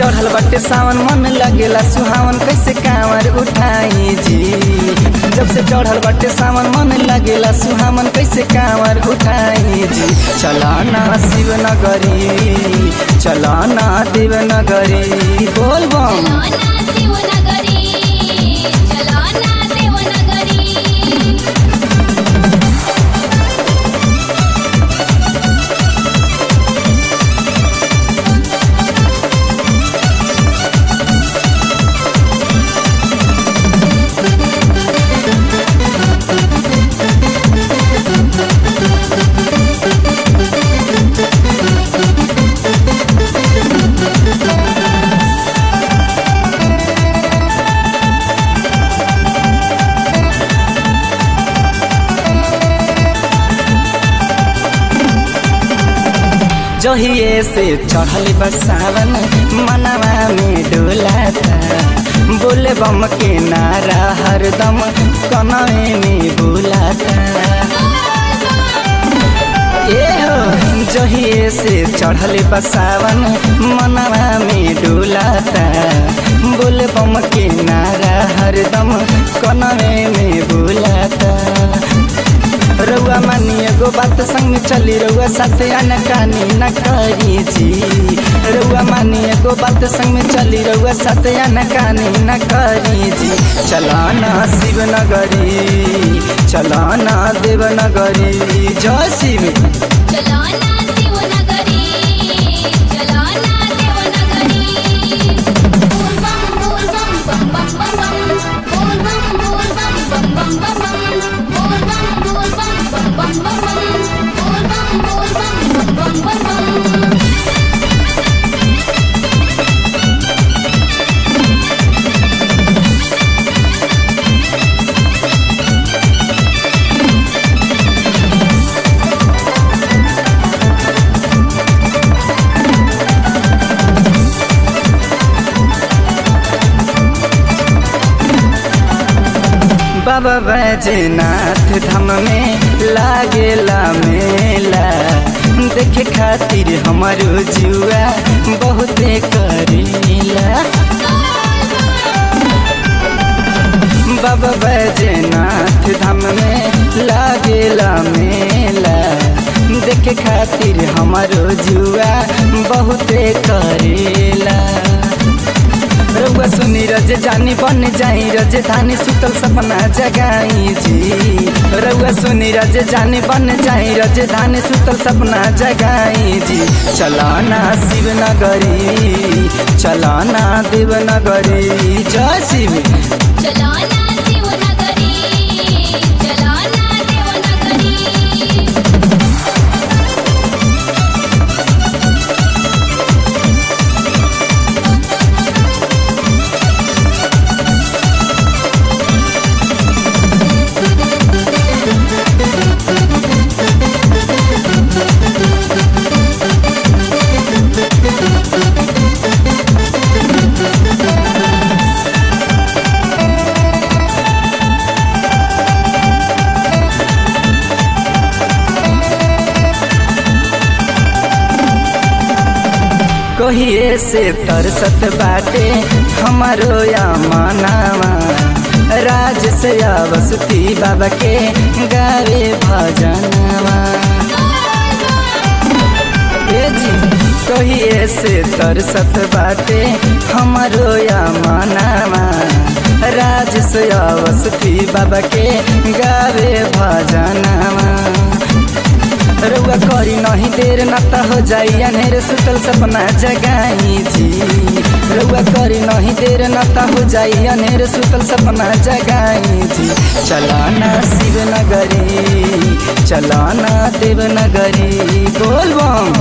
चढ़ल बटे सावन मन लगेला सुहावन कैसे कांवर उठाई जी जब से चढ़ल बटे सावन मन लगेला सुहावन कैसे कांवर उठाई जी चलाना शिव नगरी चलाना देव नगरी बोल बम चलो ना शिवनगरी चलो ना देवनगरी जहिए से चढ़ल बसावन मनवा में डोलाता बोले बम के नारा हरदम कनवे में बुलाता ए हो जहिए से चढ़ल बसावन मनवा में डोलाता बोले बम के नारा हरदम कनवे में बुलाता रउआ मानी एगो बात संग में चली रउआ साथे अनकानी न करी जी रउआ मानी एगो बात संग में चली रउआ साथे अनकानी न करी जी चलाना शिव नगरी चलाना देव नगरी जय शिव चलो ना शिवनगरी चलो ना देवनगरी बोल बम बोल बम बम बम बम बम बोल बम बोल बम बम बम बम बोल बम बोल बम बम बम बम बोल बम बोल बम बम बम बम बाबा बैजनाथ धाम में लागेला मेला देखे खातिर हमारो जुआ बहुते करेला बाबा बैजनाथ धाम में लागेला मेला देखे खातिर हमारो जुआ बहुते करेला रउआ सुनी रज जानी बन जाई रज धानी सुतल सपना जगाई जी रउआ सुनी रज जानी बन जाई रज धानी सुतल सपना जगाई जी चलाना शिव नगरी चलाना देव नगरी जय शिव चलो ना शिवनगरी चलो ना देवनगरी कहिए से तरसत बाटे हमारो या मानावा राज से अवसती बाबा के गावे भजनवा ए जी कहिए से तरसत बाटे हमारो या मानावा राज से अवसती बाबा के गावे भजनवा रउआ करी नहीं देर न त हो जाई अनेर सुतल सपना जगाई जी रउआ करी नहीं देर न त हो जाई अनेर सुतल सपना जगाई जी चलाना शिव नगरी चलाना देव नगरी बोल बम